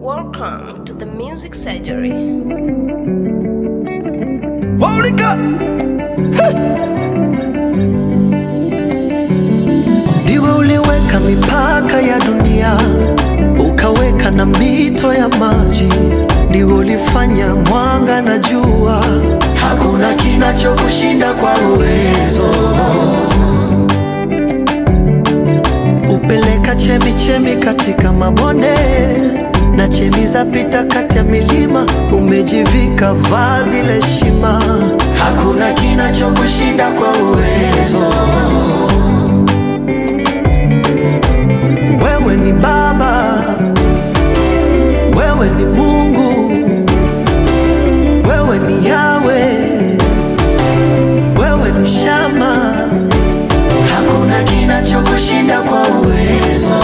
Welcome to the Music Surgery. Holy God. Ndiwe uliweka mipaka ya dunia, ukaweka na mito ya maji. Ndiwe ulifanya mwanga na jua, hakuna kinachokushinda kwa uwezo. Upeleka chemi chemi katika mabonde na chemi za pita kati ya milima, umejivika vazi la heshima, hakuna kinachokushinda kwa uwezo. Wewe ni Baba, wewe ni Mungu, wewe ni Yawe, wewe ni Shama, hakuna kinachokushinda kwa uwezo.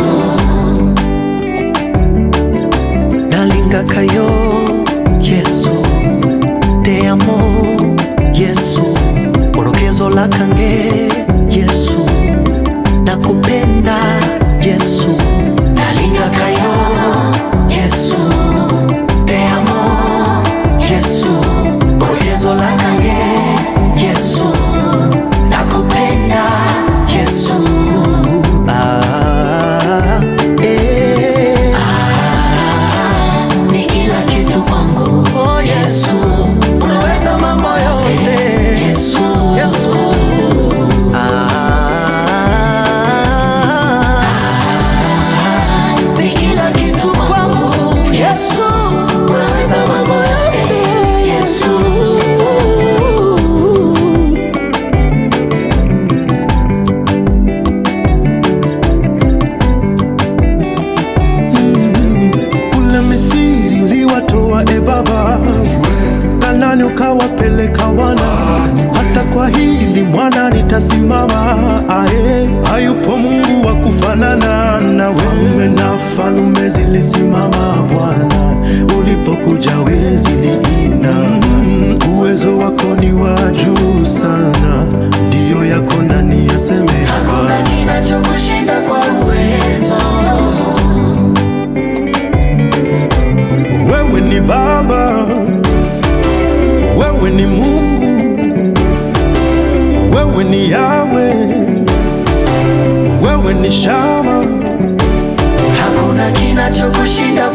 nalingakayo yesu te amo yesu orokezo lakange yesu nakupenda yesu nalingakayo yesu te amo yesu orokezo lakange yesu nakupenda yesu ah, eh. ni kila kitu kwangu. Oh Yesu, unaweza mambo yote. Yesu, Yesu. Ah, ni kila kitu kwangu. Yesu, unaweza mambo yote. Yesu. Kule Misiri uliwatoa e Baba, Kanani ukawapeleka wana, hata kwa hili mwana nitasimama. Ae, hayupo Mungu wa kufanana nawe. Falme na falume zilisimama Bwana, ulipokuja we ziliina. Mm, Uwezo wako ni wa juu sana, ndiyo yako nani yaseme Hakuna kinachokushinda kwa uwezo. Wewe ni Baba, wewe ni Mungu, wewe ni Yawe, wewe ni Shama, Hakuna kinachokushinda